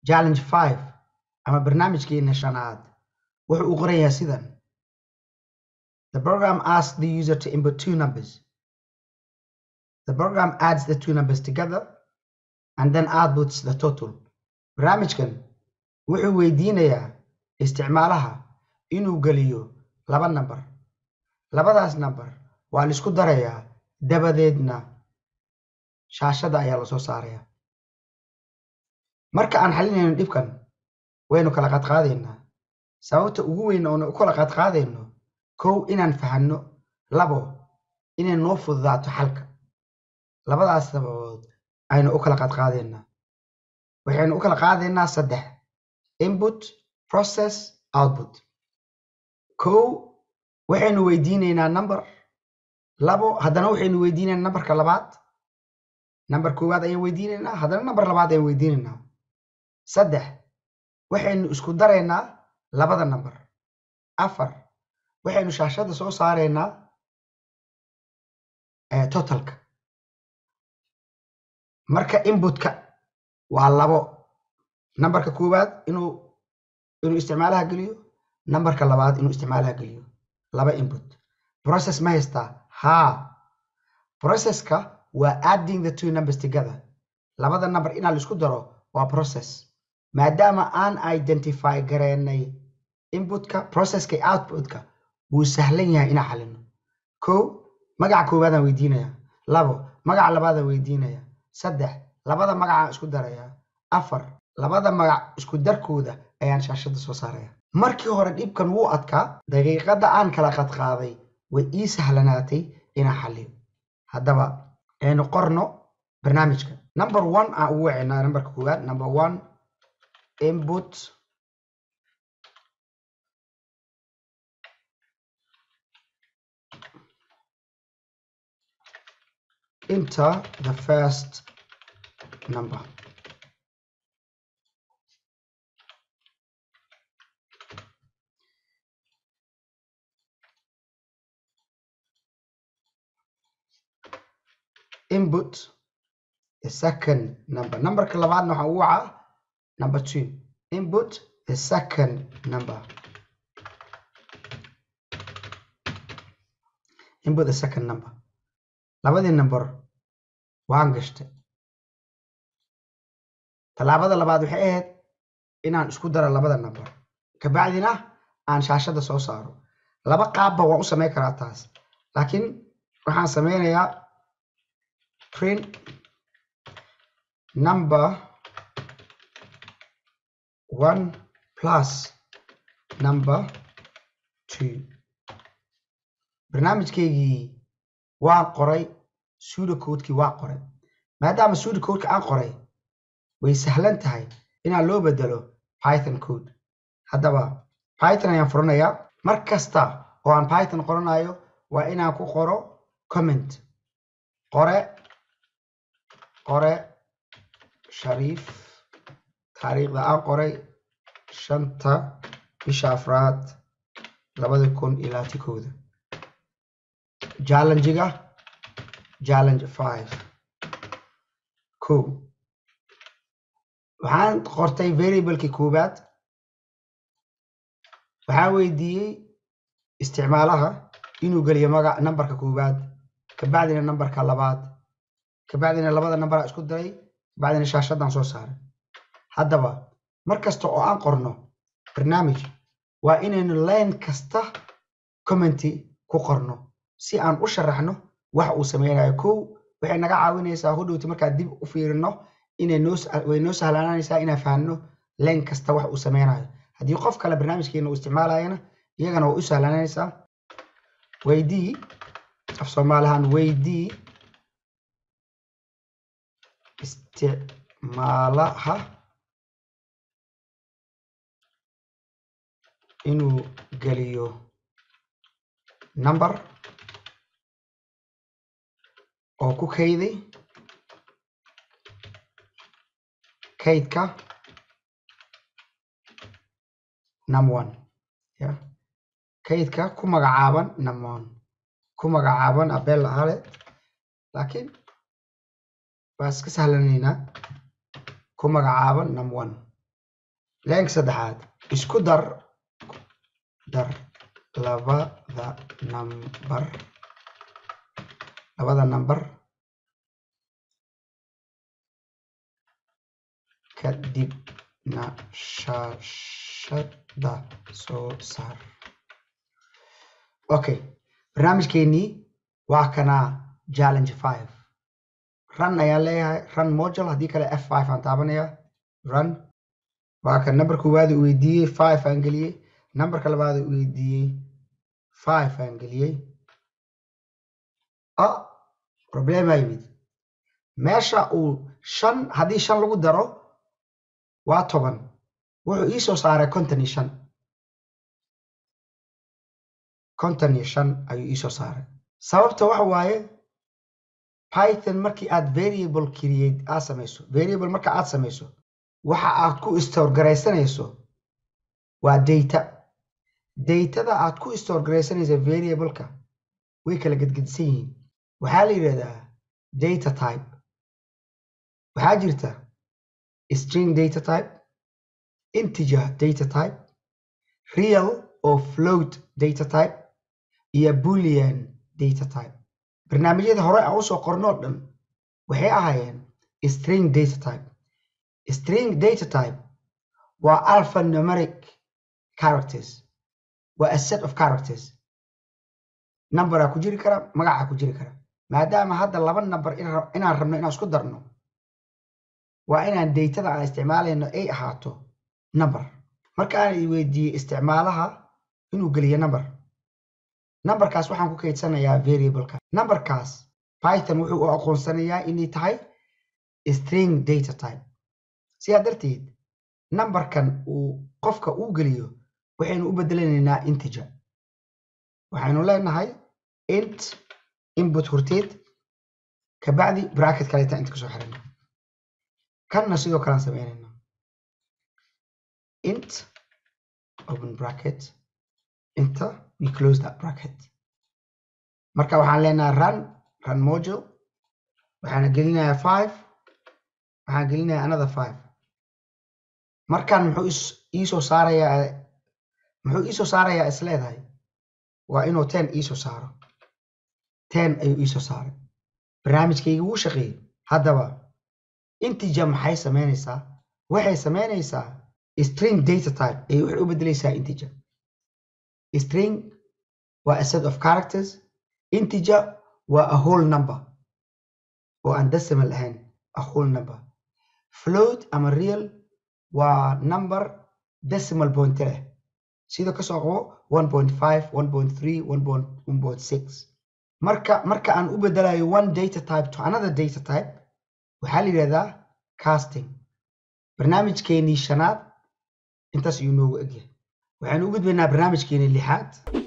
challenge five ama barnaamijkeena shanaad wuxuu u qoran yahay sidan the program asks the user to input two numbers the program adds the two numbers together and then outputs the total barnaamijkan wuxuu weydiinayaa isticmaalaha inuu geliyo laba number labadaas number waa la isku darayaa dabadeedna shaashada ayaa lasoo saaraya marka aan xalinayno dhibkan waynu kala qaadqaadaynaa sababta ugu weyn oona u kala qaadqaadayno kow inaan fahanno labo inay noo fududaato xalka labadaas sababood aynu u kala qaadqaadaynaa waxaynu u kala qaadaynaa saddex input process output kow waxaynu weydiinaynaa number labo haddana waxaynu weydiinaynaa numberka labaad number koowaad ayaan weydiinaynaa haddana number labaad ayaan weydiinaynaa saddex waxaynu isku daraynaa labada number afar waxaynu shaashada soo saaraynaa totalka marka inputka waa labo numberka koowaad inuu inuu isticmaalaha geliyo numberka labaad inuu isticmaalaha geliyo laba input process ma haystaa haa processka waa adding the two numbers together labada number inaa la isku daro waa process maadaama aan identify gareynay inputka processka iyo outputka wuu sahlan yahay inaan xalino kow magaca koowaadaan weydiinaya labo magaca labaadaan weydiinaya saddex labada magacaan isku daraya afar labada magac isku darkooda ayaan shaashada soo saaraya markii hore dhibkan wuu adkaa daqiiqada aan kala qadqaaday way ii sahlanaatay inaan xaliyo haddaba aynu qorno barnaamijka number one aan ugu wacinaa numberka koowaad number one input enter the first number input the second number numberka labaadna waxaan ugu wacaa number two input the second number input the second number labadii number waan gashtay tallaabada labaad waxay ahayd inaan isku daro labada number kabacdina aan shaashada soo saaro laba qaabba waan u samayn karaa taas laakiin waxaan sameynayaa print number one plus number two barnaamijkeygii waan qoray suudacodekii waa qoray maadaama suudacodeka aan qoray way sahlan tahay inaan loo bedelo python code haddaba python ayaan furanayaa mar kasta oo aan python qoranayo waa inaan ku qoro comment qore qore shariif taariikhda aan qoray shanta bisha afraad labada kun iyo labaatan kooda challengiga challenge five ko waxaan qortay variablekii koowaad waxaan weydiiyey isticmaalaha inuu geliyo magac numberka koowaad kabacdina numberka labaad kabacdina labada numberaa isku diray kabacdina shaashadaan soo saaray haddaba mar kasta oo aan qorno barnaamij waa inaynu line kasta commenty ku qorno si aan u sharaxno wax uu sameynayo kow waxay naga caawinaysaa hodhowti markaan dib u fiirino inay noo way noo sahlaananaysaa inaan fahanno line kasta wax uu sameynayo haddii qof kale barnaamijkeena uu isticmaalayana iyagana way u sahlaananaysaa weydii af soomaalihaan weydii isticmaalaha inuu geliyo number oo ku kayday kaydka num one ya kaydka ku magacaaban num one ku magacaaban abel ahale laakiin waa iska sahlanaynaa ku magacaaban num one leenka saddexaad isku dar dar labada number labada number kadibna shaashada soo saar okay barnaamijkeenii waa kanaa challenge five run ayaan leeyahay run module haddii kale f five aan taabanaya run waa kan number koowaad uu weydiiyey five aan geliyey numberka labaad uu weydiiyey five aan geliyey a problema yimid meesha uu shan haddii shan lagu daro waa toban wuxuu ii soo saaray konton iyo shan konton iyo shan ayuu ii soo saaray sababta waxa waaye python markii aad variable create aad samayso variable marka aad samayso waxa aad ku store garaysanayso waa data datada aad ku store garaysanaysa variableka way kala gedgedisan yihiin waxaa la yidhahdaa data type waxaa jirta string data type integer data type real oo float data type iyo boolean data type barnaamijyada hore aan usoo qornoo dhan waxay ahaayeen string data type string data type waa alphanumeric characters waa a set of characters numberaa ku jiri kara magacaa ku jiri kara maadaama hadda laba number inaan rabno inaan isku darno waa inaan datada aan isticmaalayno ay ahaato number markaan i weydiiyey isticmaalaha inuu geliyo number numberkaas waxaan ku kaydsanayaa variableka numberkaas python wuxuu u aqoonsanayaa inay tahay string data type sidaa darteed numberkan uu qofka uu geliyo waxaynu u bedelanaynaa integer waxaynu leenahay int input horteed kabacdi bracket kaleeta inta kasoo xirana kanna sidoo kalean sameynayna int open bracket inta we close that bracket marka waxaan leenahay run run module waxaana gelinayaa five waxaan gelinayaa another five markan muxuu iisoo saarayaa muxuu iisoo saarayaa is leedahay waa inuu ten iisoo saaro ten ayuu iisoo saaray barnaamijkayga wuu shaqeeyey haddaba integer maxay samaynaysaa waxay samaynaysaa string data type ay waxay u bedelaysaa integer string waa a set of characters integer waa a whole number oo aan decimal ahayn a whole number float ama real waa number decimal point leh sida kasoo qabo one point five one point three one point one point six marka marka aan u bedelayo one data type to another data type waxaa la yidhahdaa casting barnaamijkeenii shanaad intaas ayuu noogu egyahay waxaynu u gudbaynaa barnaamijkeenii lixaad